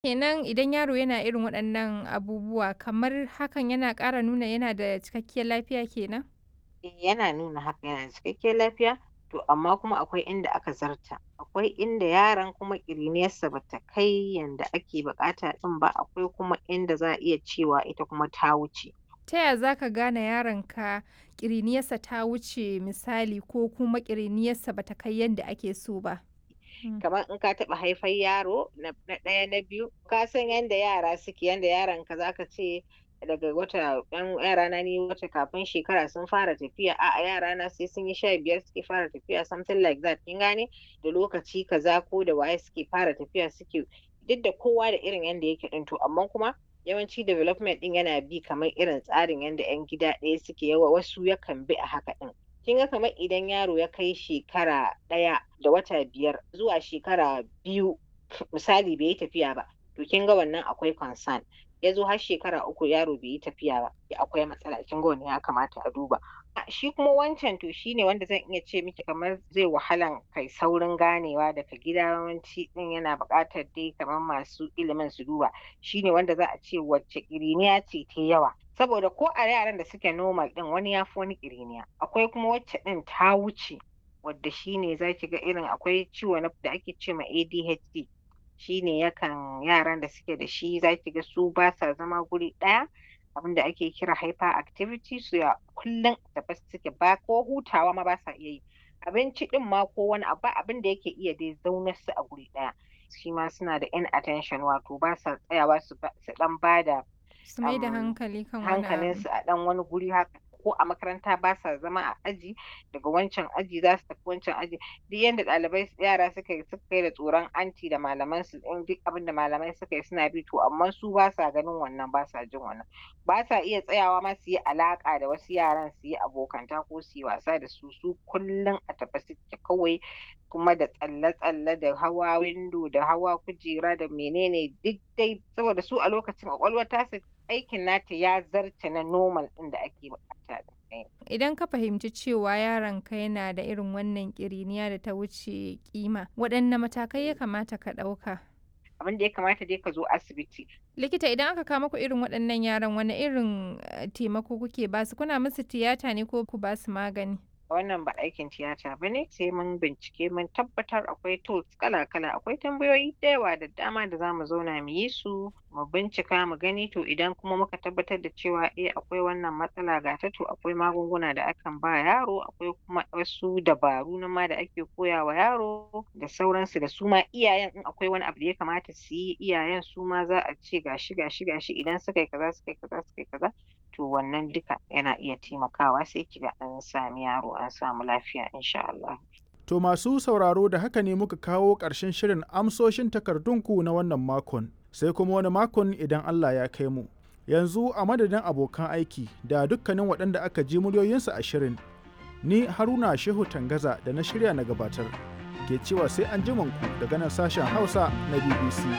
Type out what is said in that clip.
Kenan idan yaro yana irin waɗannan abubuwa kamar hakan yana ƙara nuna yana da cikakkiyar lafiya kenan? Eh, yana nuna haka yana da cikakkiyar lafiya to amma kuma akwai inda aka zarta akwai inda yaron kuma ƙiriniyarsa bata kai yanda ake buƙata ɗin ba akwai kuma inda za a iya cewa ita kuma ta wuce. Ta ya za ka gane yaronka ƙiriniyarsa ta wuce misali ko kuma ƙiriniyarsa bata kai yanda ake so ba? Kamar in ka taɓa haifar yaro na ɗaya na biyu ka san yanda yara suke yanda yaronka za ka ce daga wata ɗan yarana ni wata kafin shekara sun fara tafiya a'a yarana sai sun yi sha biyar suke fara tafiya something like that kin gane da lokaci kaza ko da waye suke fara tafiya suke duk da kowa da irin yanda yake ɗin to amma kuma yawanci development ɗin yana bi kamar irin tsarin yanda ƴan gida ɗaya suke yawa wasu yakan bi a haka ɗin. Kin ga kamar idan yaro ya kai shekara ɗaya da wata biyar zuwa shekara biyu misali bai yi tafiya ba to kin ga wannan akwai concern. Ya zo har shekara uku yaro bai yi tafiya ba akwai matsala kin ga wannan ya kamata a duba. Shi kuma wancan to shi ne wanda zan iya ce miki kamar zai wahalan kai saurin ganewa daga gida yawanci ɗin yana buƙatar dai kamar masu ilimin su duba shi ne wanda za a ce wacce ƙiriniya ce tayi yawa. Saboda ko a yaran da suke normal ɗin wani ya fi wani ƙiriniya akwai kuma wacce ɗin ta wuce wadda shi ne za ki ga irin akwai ciwo da ake ce ma ADHD shi ne yakan yaran da suke da shi za ki ga su ba sa zama guri ɗaya abin da ake kira hyperactivity su ya kullum tafe suke ba ko hutawa ma ba sa iya yi. Abinci ɗin ma ko wani abu ba abin da yake iya dai zaunar su a guri ɗaya. Shi ma suna da inattention wato ba sa tsayawa su ɗan ba da Su mai da hankali kan wani abu. hankalinsu a ɗan wani guri haka ko a makaranta ba sa zama a aji daga wancan aji za su tafi wancan aji duk yanda ɗalibai yara suka yi suka kai da tsoron anti da malaman su in duk abin da malamai suka yi suna bi to amma su ba sa ganin wannan ba sa jin wannan ba sa iya tsayawa ma su yi alaƙa da wasu yaran su yi abokanta ko su yi wasa da su su kullum a tafe suke kawai kuma da tsalle-tsalle da hawa windo da hawa kujera da menene duk dai saboda su a lokacin ƙwaƙwalwar tasu aikin nata ya zarce na normal ɗin da ake buƙata. Idan ka fahimci cewa yaronka yana da irin wannan ƙiriniya da ta wuce kima, waɗanne matakai ya kamata ka ɗauka? Abin da ya kamata dai ka zo asibiti. Likita idan aka kawo muku irin waɗannan yaran wane irin taimako kuke ba su? Kuna musu tiyata ne ko ku ba su magani? wannan ba aikin tiyata ba ne sai mun bincike mun tabbatar akwai tools kala-kala akwai tambayoyi da yawa da dama da zamu zauna mu yi su mu bincika mu gani to idan kuma muka tabbatar da cewa eh akwai wannan matsala ga ta to akwai magunguna da akan ba yaro akwai kuma wasu dabaru na ma da ake koya wa yaro da sauransu da su ma iyayen in akwai wani abu da ya kamata su yi iyayen su ma za a ce gashi gashi gashi idan suka yi kaza suka yi kaza suka yi kaza to wannan duka yana iya taimakawa sai kiga an sami yaro an samu lafiya insha Allah. To masu sauraro da haka ne muka kawo ƙarshen shirin amsoshin takardunku na wannan makon sai kuma wani makon idan Allah ya kai mu. Yanzu a madadin abokan aiki da dukkanin waɗanda aka ji muryoyinsu a shirin ni Haruna Shehu Tangaza da na shirya na gabatar ke cewa sai an ku daga nan sashen Hausa na BBC.